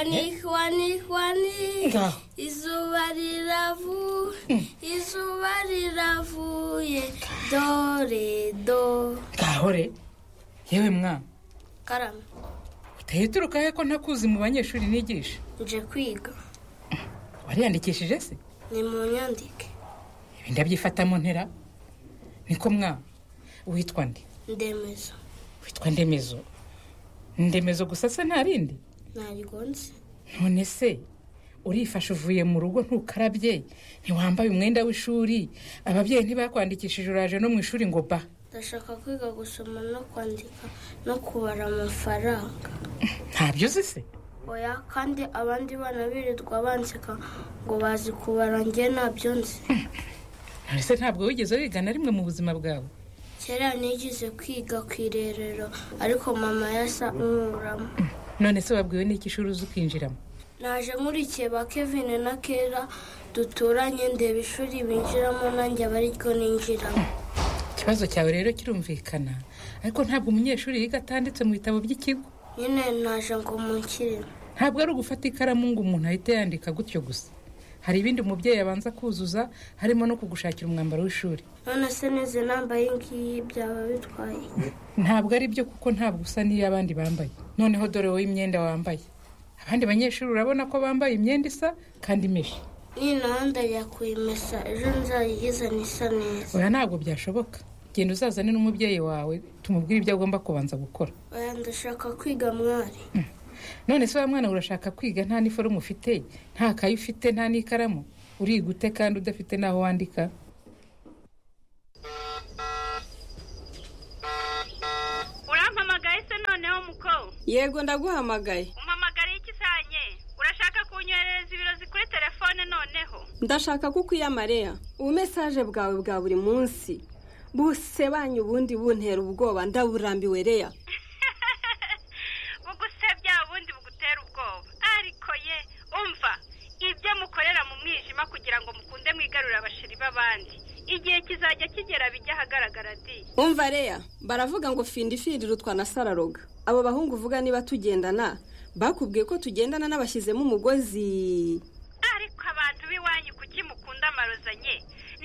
Juani, Juani, Juani, No. izuba riravu, izuba riravuye, dore do. kahore yewe mwana Karame, utahita he ko ntakuzi mu banyeshuri nigisha nje kwiga, wariyandikishije se ni mu nyandike, ibi ndabyifata mu ntera niko mwana witwa nde ndemezo, witwa ndemezo ndemezo gusa se nta rindi narigonze, none se urifashe uvuye mu rugo ntukarabye ntiwambaye umwenda w'ishuri ababyeyi ntibakwandikishije uraje no mu ishuri ngo ba ndashaka kwiga gusoma no kwandika no kubara amafaranga. ntabyo uzi se Oya kandi abandi bana birirwa banseka ngo bazi kubara njye ntabyo nzi. none se ntabwo wigeze wiga na rimwe mu buzima bwawe kera nigize kwiga ku irerero ariko mama yasa nkuramo none se wabwiwe n'iki ishuri uzi ukinjiramo naje nkurikiye ba kevin na kera duturanye ndeba ishuri binjiramo nanjye aba ariryo ninjiramo ikibazo cyawe rero kirumvikana ariko ntabwo umunyeshuri yiga atanditse mu bitabo by'ikigo nyine naje ngo munkire ntabwo ari ugufata ikaramu ngo umuntu ahite yandika gutyo gusa hari ibindi umubyeyi abanza kuzuza harimo no kugushakira umwambaro w'ishuri none se neze nambaye iyi ngiyi byaba bitwaye iki? ntabwo ari byo kuko ntabwo usa n'iy'abandi bambaye noneho dore wowe imyenda wambaye abandi banyeshuri urabona ko bambaye imyenda isa kandi imeshe ninahanda njya kuyimesa ejo nzayigizana isa neza oya ntabwo byashoboka genda uzazane n'umubyeyi wawe tumubwire ibyo agomba kubanza gukora oya ndashaka kwiga mwari none se wa mwana urashaka kwiga nta n'iforume ufite nta kayi ufite nta n'ikaramu uriga ute kandi udafite n'aho wandika urampamagaye se noneho muko yego ndaguhamagaye umpamagariye iki saa nye urashaka kunyoherereza ibirozi kuri telefone noneho ndashaka ko ukwiyamariya ubumesaje bwawe bwa buri munsi buse banyu ubundi buntera ubwoba ndaburambiwe reya bugusebya ubundi bugutera ubwoba ariko ye umva ibyo mukorera mu mwijima kugira ngo mukunde mwigarurire abashiri b'abandi igihe kizajya kigera bijya ahagaragara di umva reya baravuga ngo findi firira utwana sararoga abo bahungu uvuga niba tugendana bakubwiye ko tugendana n'abashyizemo umugozi ariko abantu b'iwanyu kuki mukunda amarozanye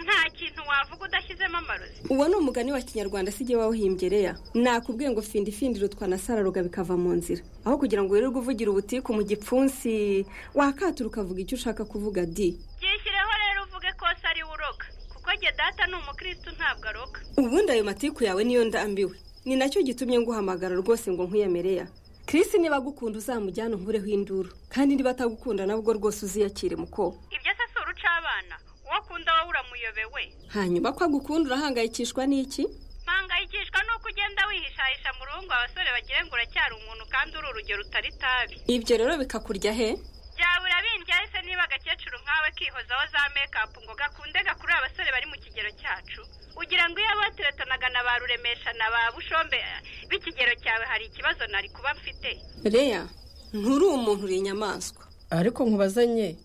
nta kintu wavuga udashyizemo amarozi uwo ni umugani wa kinyarwanda sijye wawuhimbye reya nakubwiye ngo findi findira utwana sararoga bikava mu nzira aho kugira ngo wirirwe uvugira ubutiku mu gipfunsi wakatura ukavuga icyo ushaka kuvuga di byishyireho rero uvuge ko se ari we uroga kuko njye data ni umukirisitu ntabwo aroga ubundi ayo matiku yawe niyo ndambiwe ni nacyo gitumye nguhamagara rwose ngo nkwiyemereya Chris niba agukunda uzamujyane unkureho induru kandi niba atagukunda nabwo rwose uziyakire muko ibyo se si urucabana uwo akunda wowe uramuyobewe hanyuma ko agukunda urahangayikishwa n'iki mpangayikishwa nuko ugenda wihishahisha mu ruhungu abasore bagira ngo uracyari umuntu kandi uri urugero utari itabi ibyo rero bikakurya he byaba urabindya se niba agakecuru nkawe kihozaho za mekapu ngo gakunde gakurure abasore bari mu kigero cyacu ugira ngo iyo abatiretanaga na ba ruremesha na ba bushombe eh, b'ikigero cyawe hari ikibazo nari kuba mfite reya nturi umuntu uri inyamaswa ariko nkubazanye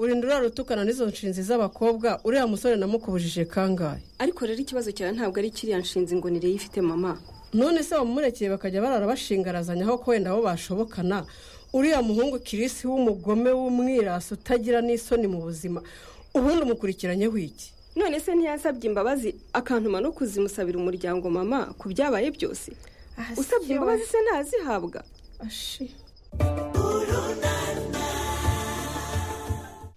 urinda urarutukana n'izo nshinzi z'abakobwa uriya musore namukubujije kangahe ariko rero ikibazo cyawe ntabwo ari kiriya nshinzi ngo nireyo ifite mama none se wamurekeye bakajya barara bashingarazanya aho ko wenda bo bashobokana uriya muhungu kirisi w'umugome w'umwirasi utagira n'isoni mu buzima ubundi umukurikiranyeho iki none se ntiyasabye imbabazi akantuma no kuzimusabira umuryango mama ku byabaye byose usabye imbabazi se ntazihabwa Ashi.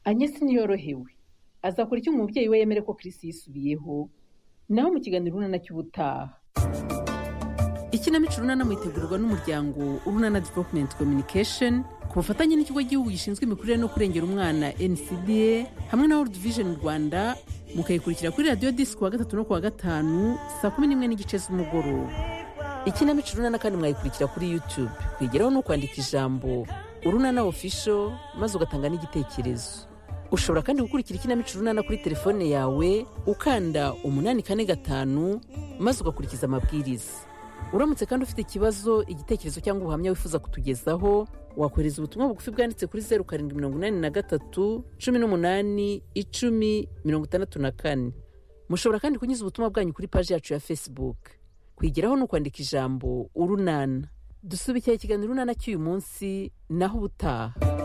anyesi ntiyorohewe azakora icyo umubyeyi we yemere ko Chris yisubiyeho naho mu kiganiro urunana cy'ubutaha ikinamico urunana mwitegurwa n'umuryango urunana development communication ku bufatanye n'ikigo gihugu gishinzwe imikurire no kurengera umwana ncda hamwe na world vision rwanda mukayikurikira kuri radiyo disiki kuwa gatatu no kuwa gatanu saa kumi n'imwe n'igice z'umugoroba ikinamico urunana kandi mwayikurikira kuri youtube kwigeraho no kwandika ijambo urunana official maze ugatanga n'igitekerezo ushobora kandi gukurikira ikinamico urunana kuri telefone yawe ukanda umunani kane gatanu maze ugakurikiza amabwiriza uramutse kandi ufite ikibazo igitekerezo cyangwa ubuhamya wifuza kutugezaho wakohereza ubutumwa bugufi bwanditse kuri zeru karindwi mirongo inani na gatatu cumi n'umunani icumi mirongo itandatu na kane mushobora kandi kunyuza ubutumwa bwanyu kuri paji yacu ya facebook kwigeraho ni ukwandika ijambo urunana dusubikiye ikiganiro urunana cy'uyu munsi naho ubutaha